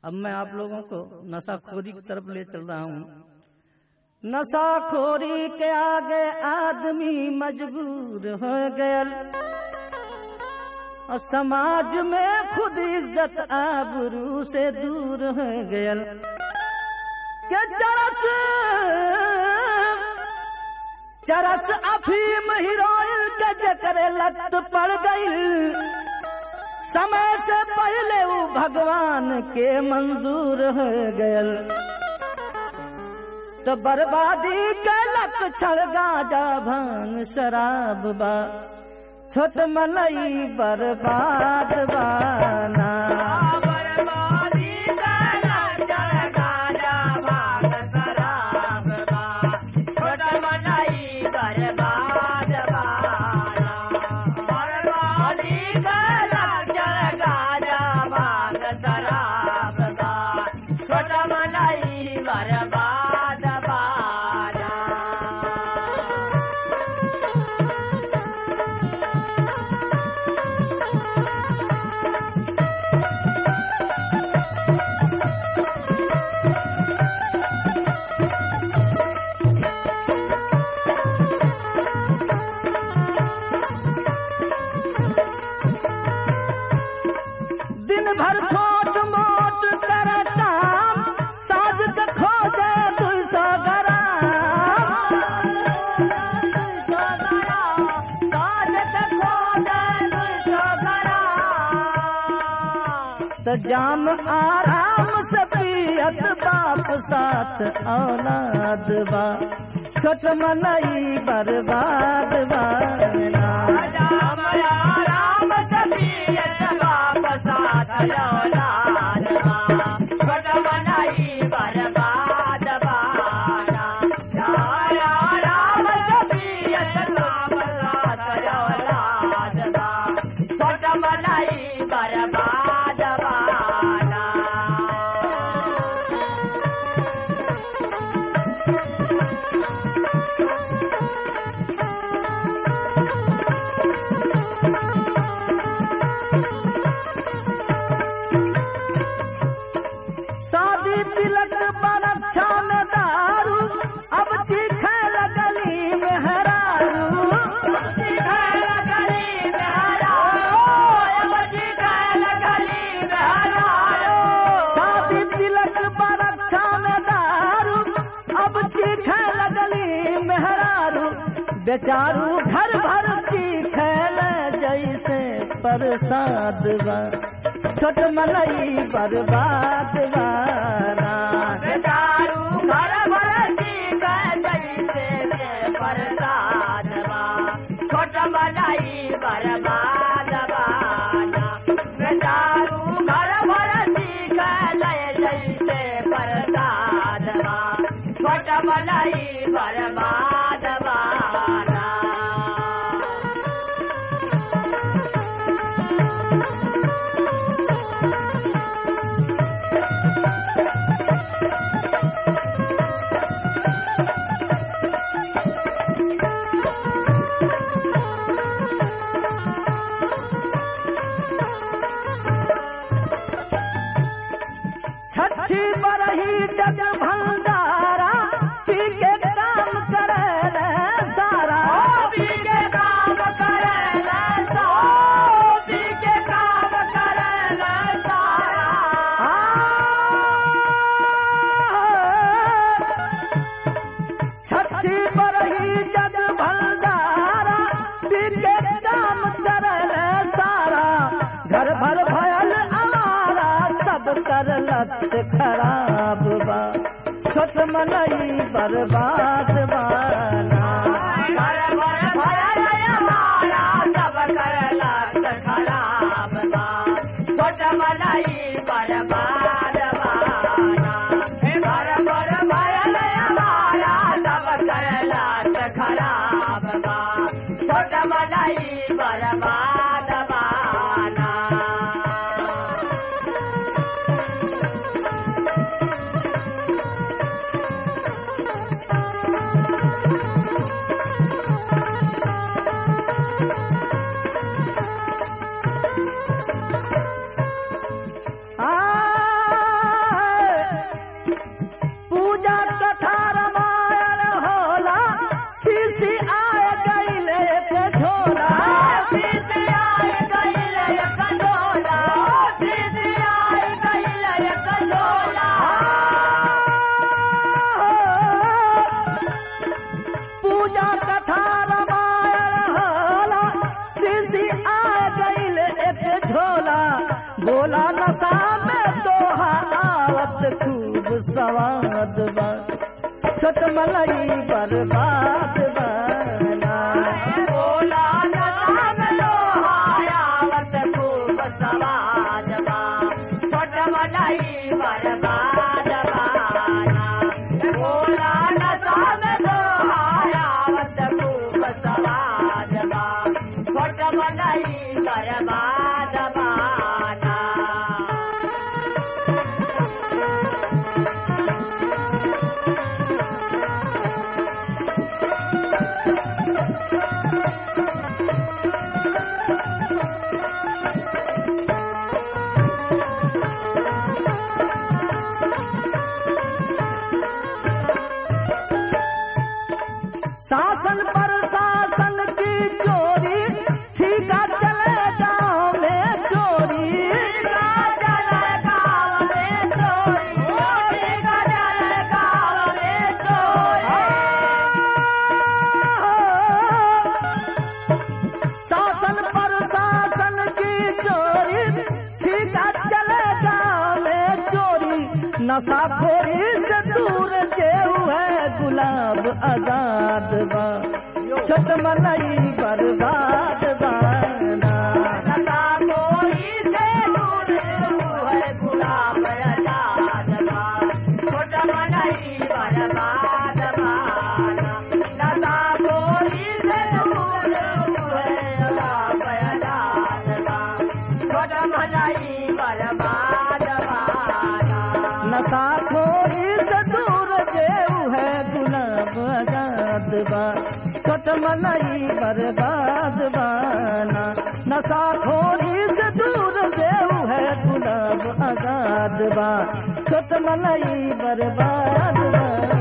अब मैं आप लोगों को नशाखोरी की तरफ ले चल रहा हूँ नशाखोरी के आगे आदमी मजबूर हो गयल और समाज में खुद इज्जत आबरू से दूर हो गयल के चरस चरस अफीम हीरोइन के जकरे लत पड़ गई समय से पहले वो भगवान के मंजूर हो गयल तो बर्बादी के लक्षण गाजा भांग शराब बा छोट मलई बर्बाद बाना दिन भर छोट मोट कर काम साज के खोजे दू सौ तो जाम आराम से पियत बाप साथ औलाद बा छोट मनई बर्बाद बाना शादी तिलक बरक्षा में दारू अब चीखे लगली में हरारू शादी तिलक बरक्षा में दारू अब चीखे लगली में हरारू बेचारू घर भर चीखे जैसे प्रसाद बा छोट मनई बर्बाद बाना छोट बनाई बर्बाद बाना बेचारू घर भर सीख लय जैसे प्रसाद बा छोट बनाई बर्बाद बाना छठी बरही जग भंडारा पी के काम करे रे सारा पी के काम करेला सो पी के काम करेला सारा आ, छठी बरही जग भंडारा पी के काम करे रे सारा घर भर भयल आवारा सब कर लत खराब बा छोट मनई बर्बाद बाना घर घर भयल हमारा सब करला खराब बा छोट मलाई बर्बाद बाना घर घर भयल हमारा सब करला खराब बा छोट मलाई बर्बाद बाना आ सवाद बा छोट मलाई बर्बाद बना बोला नदान लोहायावत खूब सवाद बा छोट मलाई बर्बाद बाना बोला नदान लोहायावत खूब सवाद बा छोट मलाई बर्बाद बाना शासन पर शासन की चोरी ठीका चले गाँव में चोरी शासन पर शासन की चोरी ठीका चले गाँव में चोरी नशाखोरी से दूर जेऊ है गुलाब आजाद बा छोट मलाई बर्बाद बाना नशाखोरी से दूर जेऊ है गुलाब आजाद बा छोट मलाई बर्बाद बाना नशाखोरी से दूर जेऊ है गुलाब आजाद बा छोट मलाई बर्बाद बाना